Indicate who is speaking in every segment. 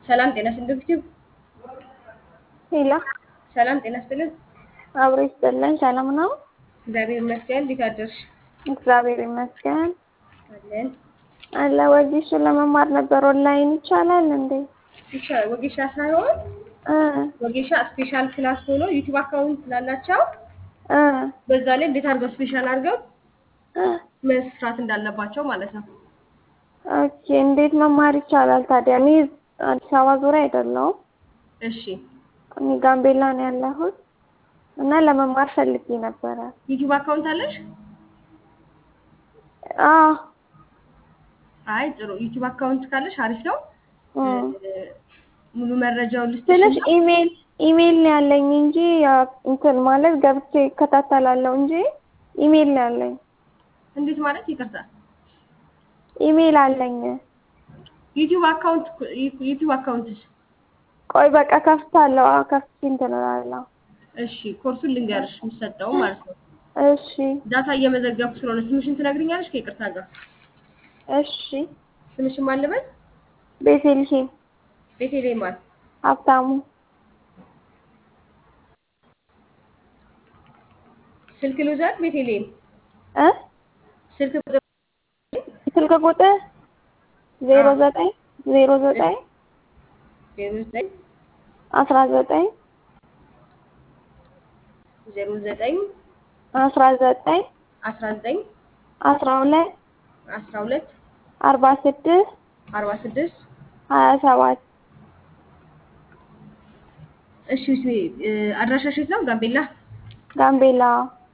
Speaker 1: ሰላም ጤና ስንድብትብ
Speaker 2: ሄሎ
Speaker 1: ሰላም ጤና ስጥልን።
Speaker 2: አብሮ ይስጥልን። ሰላም ነው?
Speaker 1: እግዚአብሔር ይመስገን። እንዴት አደርሽ?
Speaker 2: እግዚአብሔር ይመስገን
Speaker 1: አለን
Speaker 2: አለ። ወጌሻ ለመማር ነበር። ኦንላይን ይቻላል እንዴ?
Speaker 1: ይቻላል። ወጌሻ ሳይሆን
Speaker 2: እ
Speaker 1: ወጌሻ ስፔሻል ክላስ ሆኖ ዩቲዩብ አካውንት ላላቸው
Speaker 2: እ
Speaker 1: በዛ ላይ እንዴት አድርገው ስፔሻል አድርገው
Speaker 2: እ
Speaker 1: መስራት እንዳለባቸው ማለት ነው።
Speaker 2: ኦኬ። እንዴት መማር ይቻላል ታዲያ? እኔ አዲስ አበባ ዙሪያ አይደለሁም።
Speaker 1: እሺ
Speaker 2: እኔ ጋምቤላ ነው ያለሁት እና ለመማር ፈልጌ ነበረ።
Speaker 1: ዩቲዩብ አካውንት አለሽ?
Speaker 2: አዎ
Speaker 1: አይ ጥሩ። ዩቲዩብ አካውንት ካለሽ አሪፍ ነው።
Speaker 2: እ
Speaker 1: ሙሉ መረጃውን
Speaker 2: ትንሽ
Speaker 1: ልስጥሽ።
Speaker 2: ኢሜል ኢሜል ነው ያለኝ እንጂ ያ እንትን ማለት ገብቼ እከታተላለሁ እንጂ ኢሜል ነው ያለኝ።
Speaker 1: እንዴት ማለት ይቅርታ።
Speaker 2: ኢሜል አለኝ።
Speaker 1: ዩቲዩብ አካውንት ዩቲዩብ አካውንትሽ
Speaker 2: ቆይ በቃ ከፍታለሁ። አዎ ከፍቼ እንትን እላለሁ።
Speaker 1: እሺ ኮርሱን ልንገርሽ የሚሰጠው ማለት ነው።
Speaker 2: እሺ
Speaker 1: ዳታ እየመዘገብኩ ስለሆነ ስምሽን ትነግሪኛለሽ ከይቅርታ ጋር
Speaker 2: እሺ።
Speaker 1: ስምሽን ማን ልበል?
Speaker 2: ቤተልሔም
Speaker 1: ቤቴሌም ማን?
Speaker 2: ሀብታሙ
Speaker 1: ስልክ ልውሰድ? ቤቴሌም
Speaker 2: እ
Speaker 1: ስልክ ቁጥር
Speaker 2: ስልክ ቁጥር ዜሮ ዘጠኝ ዜሮ ዘጠኝ
Speaker 1: ዜሮ ዘጠኝ
Speaker 2: አስራ ዘጠኝ
Speaker 1: ዜሮ ዘጠኝ
Speaker 2: አስራ ዘጠኝ
Speaker 1: አስራ ዘጠኝ
Speaker 2: አስራ ሁለት
Speaker 1: አስራ ሁለት
Speaker 2: አርባ ስድስት
Speaker 1: አርባ ስድስት
Speaker 2: ሀያ ሰባት
Speaker 1: እሺ እሺ እ አድራሻሽ የት ነው? ጋምቤላ።
Speaker 2: ጋምቤላ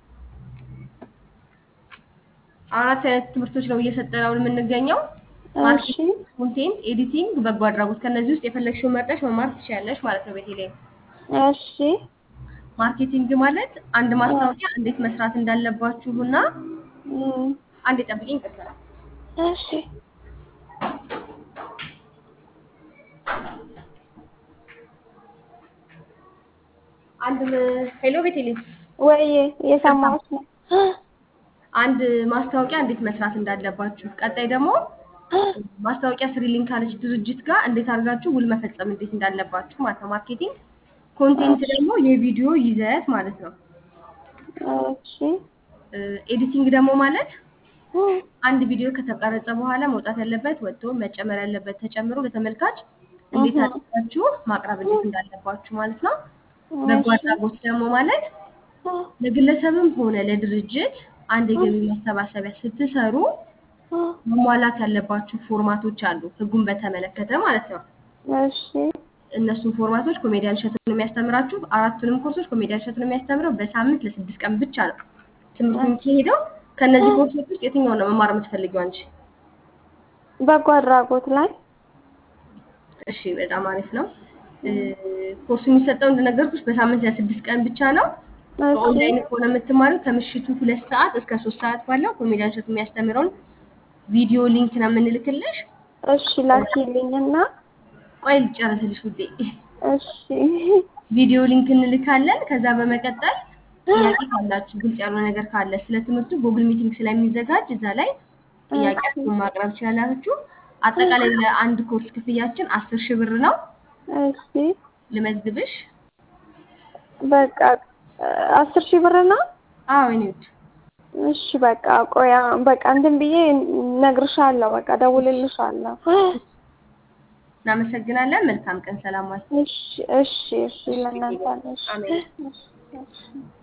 Speaker 1: አራት አይነት ትምህርቶች ነው እየሰጠን አሁን የምንገኘው።
Speaker 2: እሺ
Speaker 1: ማርኬቲንግ፣ ኮንቴንት፣ ኤዲቲንግ፣ በጎ አድራጎት። ከነዚህ ውስጥ የፈለግሽውን መርጠሽ መማር ትችያለሽ ማለት ነው። ቤቴሌም
Speaker 2: እሺ
Speaker 1: ማርኬቲንግ ማለት አንድ ማስታወቂያ እንዴት መስራት እንዳለባችሁ እና
Speaker 2: እም፣
Speaker 1: አንድ ጠብቂኝ ይቅርታ።
Speaker 2: እሺ
Speaker 1: አንድ ሄሎ ቤቴሌም
Speaker 2: ወይዬ እየሰማሁሽ ነው።
Speaker 1: አንድ ማስታወቂያ እንዴት መስራት እንዳለባችሁ፣ ቀጣይ ደግሞ ማስታወቂያ ስሪሊንክ ካለች ድርጅት ጋር እንዴት አድርጋችሁ ውል መፈጸም እንዴት እንዳለባችሁ ማለት ነው። ማርኬቲንግ፣ ኮንቴንት ደግሞ የቪዲዮ ይዘት ማለት ነው።
Speaker 2: እሺ
Speaker 1: ኤዲቲንግ ደግሞ ማለት
Speaker 2: እም፣
Speaker 1: አንድ ቪዲዮ ከተቀረጸ በኋላ መውጣት ያለበት ወጥቶ መጨመር ያለበት ተጨምሮ ለተመልካች እንዴት
Speaker 2: እህ።
Speaker 1: አድርጋችሁ ማቅረብ እንዴት እንዳለባችሁ ማለት ነው። በጎ አድራጎት ደግሞ ማለት
Speaker 2: እም፣
Speaker 1: ለግለሰብም ሆነ ለድርጅት አንድ የገቢ ማሰባሰቢያ ስትሰሩ
Speaker 2: እም፣
Speaker 1: መሟላት ያለባችሁ ፎርማቶች አሉ፣ ህጉን በተመለከተ ማለት ነው።
Speaker 2: እሺ
Speaker 1: እነሱን ፎርማቶች ኮሜዲያን እሸቱ ነው የሚያስተምራችሁ። አራቱንም ኮርሶች ኮሜዲያን እሸቱ ነው የሚያስተምረው። በሳምንት ለስድስት ቀን ብቻ ነው ትምህርቱ የሚካሄደው። ከእነዚህ ኮርሶች ውስጥ የትኛውን ነው መማር የምትፈልጊው አንቺ?
Speaker 2: በጎ አድራጎት ላይ
Speaker 1: እሺ በጣም አሪፍ ነው። እ፣ ኮርሱ የሚሰጠው እንደነገርኩሽ በሳምንት ለስድስት ቀን ብቻ ነው።
Speaker 2: እሺ
Speaker 1: በኦንላይን ከሆነ የምትማሪው ከምሽቱ ሁለት ሰዓት እስከ ሶስት ሰዓት ባለው ኮሜዲያን እሸቱ የሚያስተምረውን ቪዲዮ ሊንክ ነው የምንልክልሽ።
Speaker 2: እሺ ላኪልኝና
Speaker 1: ቆይ ልጨርስልሽ ውዴ።
Speaker 2: እሺ
Speaker 1: ቪዲዮ ሊንክ እንልካለን። ከዛ በመቀጠል ጥያቄ ካላችሁ ግልጽ ያልሆነ ነገር ካለ ስለ ትምህርቱ ጉግል ሚቲንግ ስለሚዘጋጅ እዛ ላይ ጥያቄያችሁን ማቅረብ ትችላላችሁ። አጠቃላይ ለአንድ ኮርስ ክፍያችን አስር ሺህ ብር ነው።
Speaker 2: እሺ
Speaker 1: ልመዝግብሽ?
Speaker 2: በቃ አስር ሺህ ብር ነው።
Speaker 1: አዎ የኔ ውድ
Speaker 2: እሺ በቃ ቆያ በቃ እንትን ብዬ እነግርሻለሁ። በቃ ደውልልሻለሁ።
Speaker 1: እናመሰግናለን። መልካም ቀን። ሰላም ዋል።
Speaker 2: እሺ እሺ እሺ ለእናንተ እሺ
Speaker 1: አሜን።
Speaker 2: እሺ እሺ